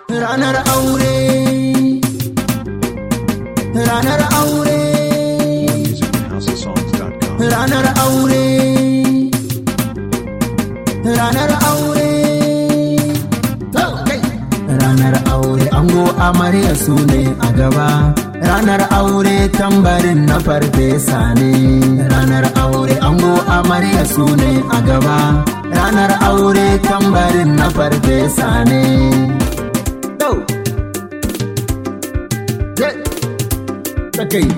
ranar aure ranar aure Music at houseofsongs.com. ranar aure ranar aure ranar aure ango amarya su ne a gaba ranar aure tambarin na farfesa ne ranar aure ango amarya su ne a gaba ranar aure tambarin na farfesa ne Yau. Yeah. Sakai.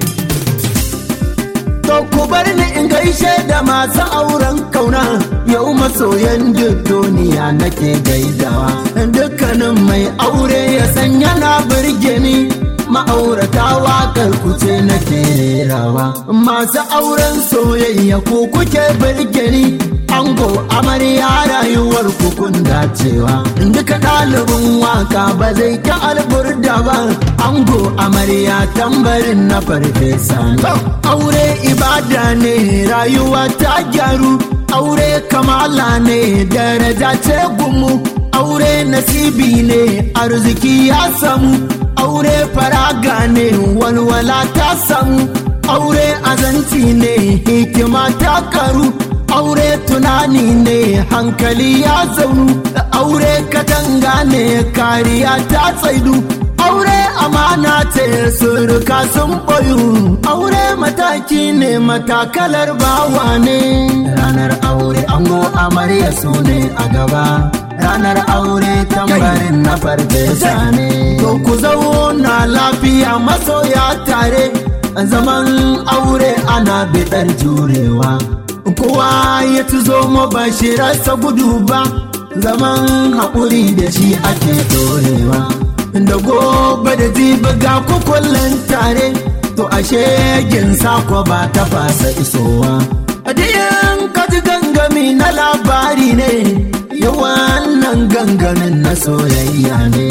To ku bar ni in gaishe da masu auren kauna yau masoyan duk duniya nake gaidawa dukkanin mai aure ya san yana birge ni ma'aurata waƙar kuce nake rerawa masu auren soyayya ku kuke birge ni ango amarya rayuwar kun dacewa duka ɗalibin waka ba zai ta alburda ba ango amarya tambarin na farfesa ne aure ibada ne rayuwa ta gyaru aure kamala ne daraja ce gumu aure nasibi ne arziki ya samu aure faraga ne walwala ta samu aure azanci ne hikima ta karu aure tunani ne hankali ya zaunu aure katanga ne kariya ta tsaidu aure amana ce suruka sun boyu aure mataki ne matakalar bawa ne ranar aure ango amarya su ne a gaba ranar aure tambarin na farfesa ne to ku zauna lafiya masoya tare zaman aure ana bidar jurewa kowa ya tuzo mabashirarsa gudu ba zaman haƙuri da shi ake dorewa da gobe da jibi ga kukullin tare to ashe gin sako ba ta fasa isowa adiyan kaji gangami na labari ne yawan nan gangamin na soyayya ne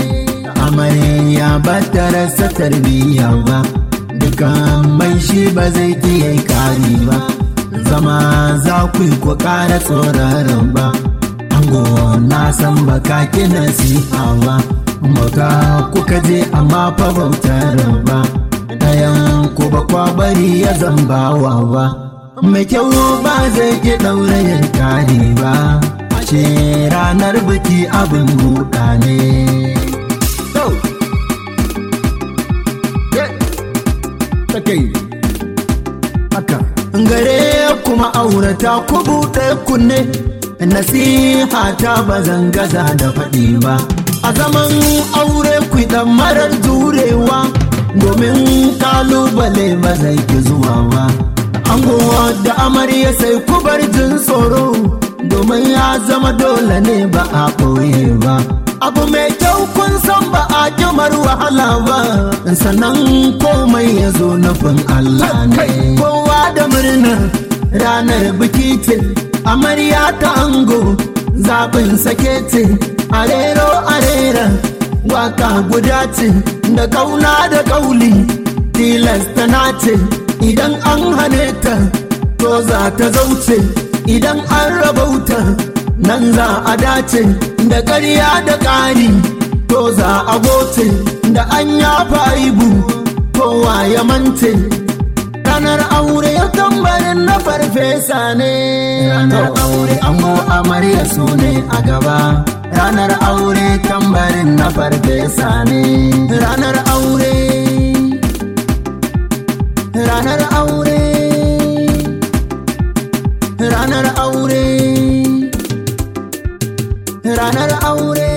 amarya ba ta rasa tarbiyya ba dukan mai shi ba zai iya kari ba zama za ku yi ku ƙara tsoraron ba ango na san baka ki nasiha ba baka kuka je amma fa bautar ba ɗayan ku ba kwa bari ya zambawa ba mai kyau ba zai ki ɗaurayin kare ba ashe ranar biki abin buɗa ne haka gare kuma aurata ku buɗe kunne nasiha ta ba zan gaza da faɗi ba a zaman aure ku dan marar jurewa domin kalubale ba zai ki zuwa ba angowa da amarya sai ku bar jin tsoro domin ya zama dole ne ba a ɓoye ba abu mai kyau kun san ba a kimar wahala ba sannan komai ya zo nufin Allah ne kowa da murnar ranar biki ce amarya ta ango zaɓin sake ce arero arera waka guda ce da kauna da kauli tilasta na ce idan an hane ta to za ta zauce idan an rabauta nan za a dace da ƙarya da ƙari to za a goce da an yafa aibu kowa ya mance ranar aure ya tambarin na farfesa ne ranar aure ango amarya su ne a gaba ranar aure tambarin na farfesa ne ranar aure ranar aure ranar aure ranar aure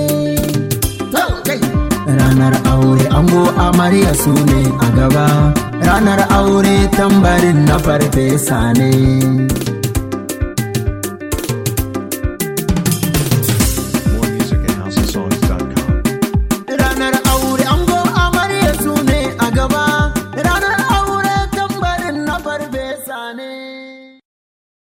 ranar aure ango amarya su ne a gaba ranar aure tambarin na farfesa ne